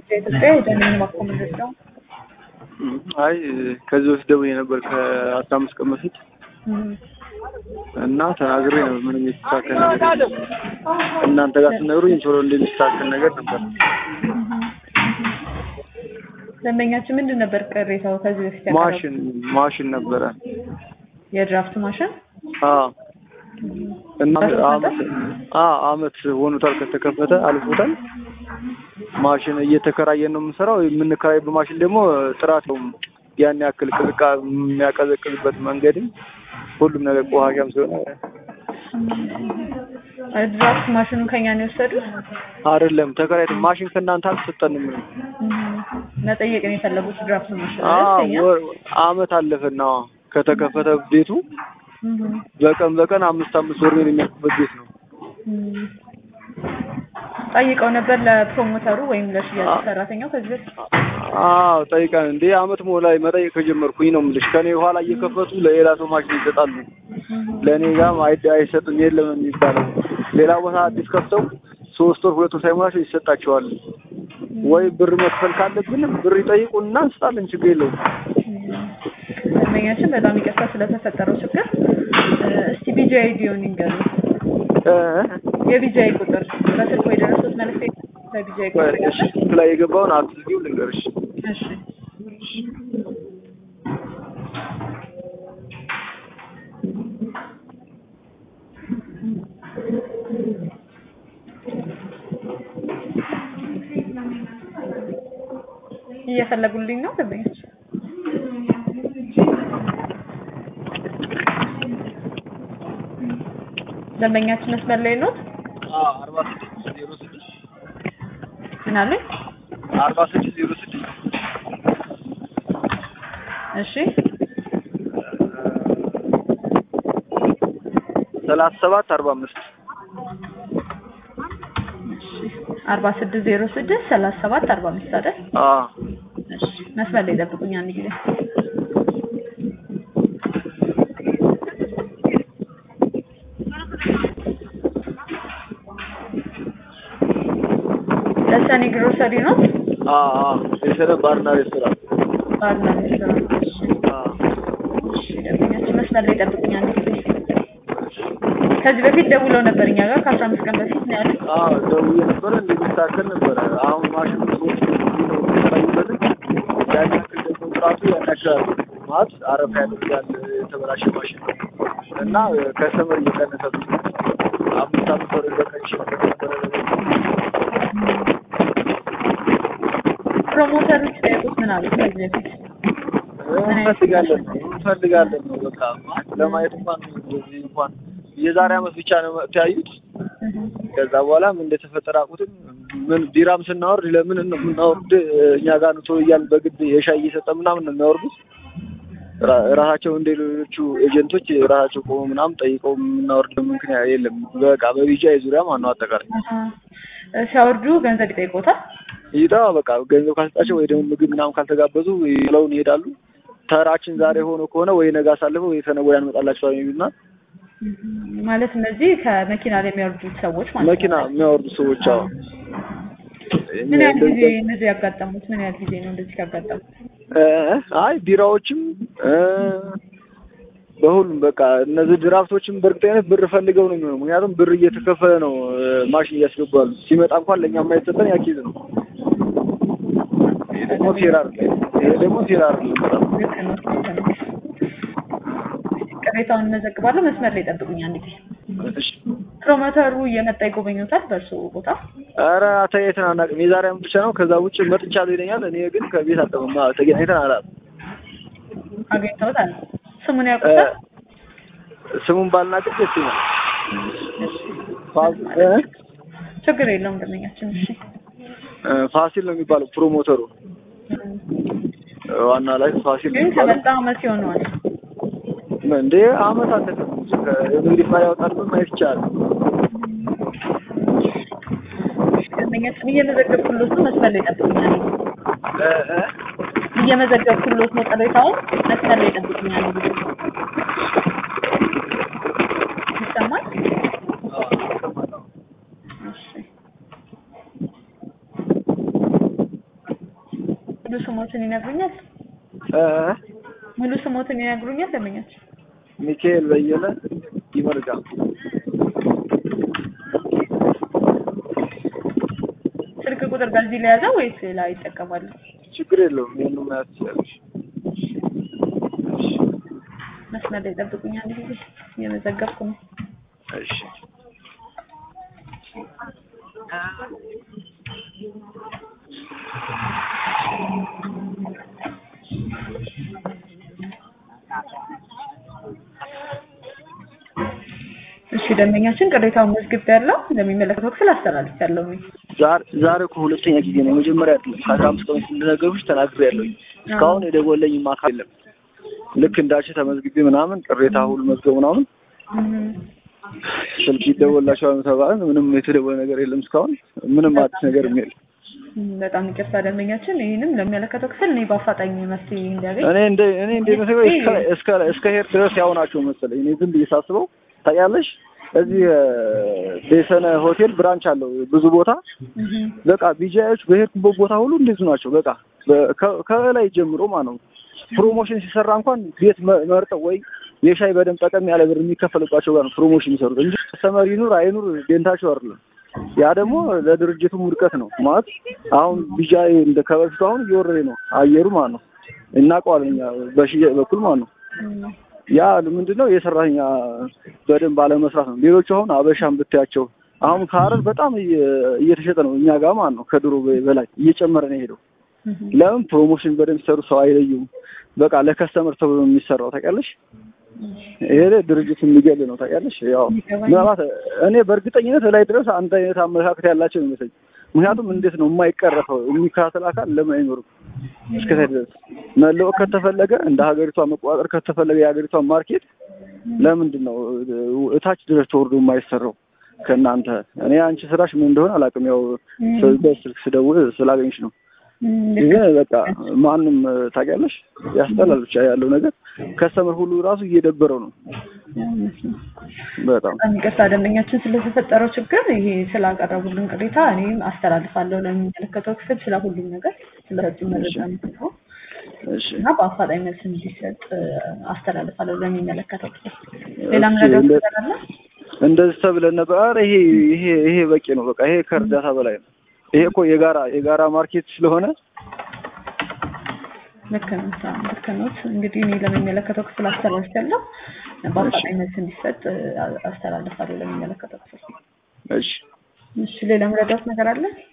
የኢትዮጵያ የደህንነት ማኮመንደር ነው። አይ ከዚህ በፊት ደውዬ ነበር ከአስራ አምስት ቀን በፊት እና ተናግሬ ነበር። ምንም የተስተካከል ነገር የለም። እናንተ ጋር ስነግሩኝ ቶሎ እንደሚስተካከል ነገር ነበር። ደንበኛችን ምንድን ነበር ቅሬታው? ከዚህ በፊት ያቀረቡት? ማሽን ማሽን ነበረ። የድራፍት ማሽን አዎ እና በሶስት አመት አዎ አመት ሆኖታል ከተከፈተ አልፎታል። ማሽን እየተከራየን ነው የምንሰራው። የምንከራይበት ማሽን ደግሞ ጥራት ነው ያን ያክል ቅዝቃ የሚያቀዘቅዝበት መንገድም ሁሉም ነገር ቆሻሻም ስለሆነ ድራፍት ማሽኑን ከኛ ነው የወሰዱት። አይደለም ተከራይተን ማሽን ከእናንተ አልተሰጠንም። መጠየቅ ነው የፈለጉት ድራፍት ማሽን አዎ አይደል? ከኛ? ወር አመት አለፈና ከተከፈተ ቤቱ እህ በቀን በቀን አምስት አምስት ወር ነው የሚያልቅበት ቤት ነው። እህ ጠይቀው ነበር ለፕሮሞተሩ ወይም ለሽያጭ አ- ሰራተኛው ከዚህ በፊት አዎ ጠይቀን እንዴ አመት ሞ ላይ መጠየቅ ከጀመርኩኝ ነው የምልሽ። ከኔ በኋላ እየከፈቱ ለሌላ ሰው ማሽን ይሰጣሉ። ለእኔ ጋር አይ- አይሰጥም የለም የሚባለው። ሌላ ቦታ አዲስ ከፍተው ሶስት ወር ሁለት ወር ሳይሞላቸው ይሰጣቸዋል። ወይ ብር መክፈል ካለብን ብር ይጠይቁንና እንስጣለን፣ ችግር የለውም። ደንበኛችን በጣም ይቅርታ ስለተፈጠረው ችግር እ፣ እስቲ ቢጂአይ ዲዮን ይንገሩ። እ የቢጂአይ ቁጥር በስልክ ወይ ደረሶት መልዕክት በቢጂአይ ቁጥር እሺ ስልክ ላይ የገባውን አትዝጊው ልንገርሽ። እሺ እየፈለጉልኝ ነው ደንበኞች ደንበኛችን መስመር ላይ ነው አርባ ስድስት ዜሮ ስድስት ምን አሉኝ አርባ ስድስት ዜሮ ስድስት እሺ ሰላሳ ሰባት አርባ አምስት አርባ ስድስት ዜሮ ስድስት ሰላሳ ሰባት አርባ አምስት አይደል አዎ እሺ መስመር ላይ ጠብቁኝ አንድ ጊዜ ለሰኒ ግሮሰሪ ነው አዎ አዎ የሰነ ባርና ሬስቶራንት ባርና ሬስቶራንት እሺ አዎ እሺ ደንበኛችን መስመር ላይ ጠብቁኝ አንድ ጊዜ ከዚህ በፊት ደውለው ነበር እኛ ጋር ከአስራ አምስት ቀን በፊት ነው ያሉት አዎ ደውዬ ነበረ እንደሚስተካከል ነበረ። አሁን ማሽኑ ሰዎች የሚታዩበት ያን ያክል ደግሞ ጥራቱ ያን ያክል አይደለም። ማለት አረፋ ያደርጋል የተበላሸ ማሽን ነው እና ከሰመር እየቀነሰብኝ ነው። አምስት አምስት ወር በቀን ይችላል ነበረ ፕሮሞተሮች ጠየቁት ምን አሉት ከዚህ በፊት እንፈልጋለን ነው እንፈልጋለን ነው በቃ ማለት ለማየት እንኳን እንደዚህ እንኳን የዛሬ አመት ብቻ ነው መጥተው ያዩት። ከዛ በኋላ ምን እንደተፈጠረ አቁትም ምን ቢራም ስናወርድ ለምን ነው የምናወርድ እኛ ጋር ነው ቶሎ እያልን በግድ የሻይ እየሰጠ ምናምን ነው የሚያወርዱት። ራ- ራሳቸው እንደ ሌሎቹ ኤጀንቶች ራሳቸው ቆሞ ምናምን ጠይቀው የምናወርድ ምክንያት የለም። በቃ በቢጫ ዙሪያ ማን ነው አጠቃላይ እ፣ ሲያወርዱ ገንዘብ ይጠይቆታል ይጣ በቃ ገንዘብ ካልሰጣቸው ወይ ደግሞ ምግብ ምናምን ካልተጋበዙ ብለውን ይሄዳሉ። ተራችን ዛሬ ሆኖ ከሆነ ወይ ነገ አሳልፈው ወይ ከነገ ወዲያ እንመጣላቸዋለን የሚሉና ማለት እነዚህ ከመኪና ላይ የሚያወርዱት ሰዎች ማለት ነው። መኪና የሚያወርዱ ሰዎች አዎ ምን ያህል ጊዜ እነዚህ ያጋጠሙት? ምን ያህል ጊዜ ነው እንደዚህ ያጋጠሙት? እ አይ ቢራዎችም እ በሁሉም በቃ እነዚህ ድራፍቶችም በእርግጠኝነት ብር ፈልገው ነው የሚሆነው። ምክንያቱም ብር እየተከፈለ ነው እ ማሽን እያስገቡ ያሉ። ሲመጣ እንኳን ለእኛ የማይሰጠን ያኪዝ ነው። ይሄ ደግሞ ፌር አይደለም። ይሄ ደግሞ ፌር አይደለም በጣም ልክ ነው። ልክ ነው። ቅሬታውን እንመዘግባለሁ። መስመር ላይ ጠብቁኝ አንድ ጊዜ። እሺ። ፕሮሞተሩ እየመጣ ይጎበኙታል በእርሱ ቦታ። ኧረ ተገናኝተን አናውቅም። የዛሬ ዓመት ብቻ ነው። ከዛ ውጭ መጥቻለሁ ይለኛል። እኔ ግን ከቤት አልጠፋም። አዎ፣ ተገናኝተን አላውቅም። አገኝተውታል። ስሙን እ ያውቁታል? ስሙን ባልናገር ደስ ይላል። ፋ- እ ችግር የለውም ደንበኛችን። እሺ እ ፋሲል ነው የሚባለው ፕሮሞተሩ ዋና ላይ ፋሲል ነው ግን የሚባለው። ከመጣ አመት ይሆነዋል። እንዴ አመት አለፈ። እንግዲህ ፋ ያወጣል ማየት ይቻላል። ደንበኛችን እየመዘገብኩሎት ነው። መስመር ላይ ጠብቁኝ አንድ ጊዜ። እ እ እየመዘገብኩሎት ነው ቅሬታውን። መስመር ላይ ጠብቁኝ አንድ ጊዜ። ይሰማል? እሺ ሙሉ ስሞትን ይነግሩኛል? እ ሙሉ ስሞትን ይነግሩኛል? ደንበኛችን ሚካኤል በየነ ይመርጋ ስልክ ቁጥር በዚህ ላይ ያዘው ወይስ ሌላ ይጠቀማሉ? ችግር የለውም። ይሄንን ማየት ትችላለሽ። መስመር ላይ ጠብቁኝ፣ አንድ ጊዜ እየመዘገብኩ ነው። እሺ እሺ ደንበኛችን ቅሬታውን መዝግብ ያለው ለሚመለከተው ክፍል አስተላልፍ ያለው ነው። ዛሬ ዛሬ እኮ ሁለተኛ ጊዜ ነው። የመጀመሪያ አይደለም። ከአስራ አምስት ቀን በፊት እንደነገርኩሽ ተናግሬያለሁኝ። እስካሁን የደወለኝም አካል የለም። ልክ እንዳልሽ ተመዝግቤ ምናምን ቅሬታ ሁሉ መዝገብ ምናምን ስልክ ይደወላቸዋል ተባለ። ምንም የተደወለ ነገር የለም እስካሁን ምንም አዲስ ነገር የለም። በጣም ይቅርታ ደንበኛችን፣ ይህንም ለሚመለከተው ክፍል እኔ በአፋጣኝ መፍትሄ እንዲያገኝ እኔ እንደ እኔ እንደ መሰለኝ እስከ እስከ እስከ ሄድ ድረስ ያው ናቸው መሰለኝ። እኔ ዝም ብዬ ሳስበው ታውቂያለሽ፣ እዚህ ቤሰነ ሆቴል ብራንች አለው ብዙ ቦታ። በቃ ቢጃዮች በሄድኩበት ቦታ ሁሉ እንደዚሁ ናቸው። በቃ ከላይ ጀምሮ ማለት ነው ፕሮሞሽን ሲሰራ እንኳን ቤት መርጠው ወይ የሻይ በደንብ ጠቀም ያለ ብር የሚከፈልባቸው ጋር ነው ፕሮሞሽን የሚሰሩት እንጂ ሰመር ይኑር አይኑር ደንታቸው አይደለም። ያ ደግሞ ለድርጅቱም ውድቀት ነው ማለት አሁን ቢጃይ እንደ ከበፊቱ አሁን እየወረደ ነው አየሩ ማለት ነው። እናውቀዋለን እኛ በሽያጭ በኩል ማለት ነው። ያ ምንድን ነው የሰራተኛ በደንብ ባለመስራት ነው። ሌሎቹ አሁን አበሻን ብታያቸው አሁን ከሀረር በጣም እየተሸጠ ነው እኛ ጋር ማለት ነው። ከድሮ በላይ እየጨመረ ነው የሄደው። ለምን ፕሮሞሽን በደንብ ሲሰሩ ሰው አይለዩም። በቃ ለከስተመር ተብሎ ነው የሚሰራው ታውቂያለሽ። ይሄ ድርጅት የሚገል ነው ታውቂያለሽ። ያው ምናልባት እኔ በእርግጠኝነት ላይ ድረስ አንድ አይነት አመለካከት ያላቸው ይመስለኝ። ምክንያቱም እንዴት ነው የማይቀረፈው የሚከታተል አካል ለምን አይኖርም? እስከታይ ድረስ መለወጥ ከተፈለገ እንደ ሀገሪቷ መቆጣጠር ከተፈለገ የሀገሪቷን ማርኬት ለምንድን ነው እታች ድረስ ተወርዶ የማይሰራው? ከእናንተ እኔ አንቺ ስራሽ ምን እንደሆነ አላውቅም። ያው በስልክ ስደውል ስላገኝሽ ነው። ይሄ በቃ ማንም ታውቂያለሽ፣ ያስጠላል። ብቻ ያለው ነገር ከስተመር ሁሉ ራሱ እየደበረው ነው በጣም በጣም ይቅርታ ደንበኛችን ስለተፈጠረው ችግር ይሄ ስላቀረቡልን ቅሬታ እኔም አስተላልፋለሁ ለሚመለከተው ክፍል ስለ ሁሉም ነገር ስለሰጡ መረጃ ነው እና በአፋጣኝ መልስ እንዲሰጥ አስተላልፋለሁ ለሚመለከተው ክፍል። ሌላ ምረዳት ነገር አለ? እንደዚህ ተብለን ነበር። ኧረ ይሄ ይሄ ይሄ በቂ ነው። በቃ ይሄ ከእርዳታ በላይ ነው። ይሄ እኮ የጋራ የጋራ ማርኬት ስለሆነ ልክ ነው ልክ ነው። እንግዲህ እኔ ለሚመለከተው ክፍል አስተላልፋለሁ። በአፋጣኝ መልስ እንዲሰጥ አስተላልፋለሁ ለሚመለከተው ክፍል። እሺ እሺ ሌላ ምረዳት ነገር አለ?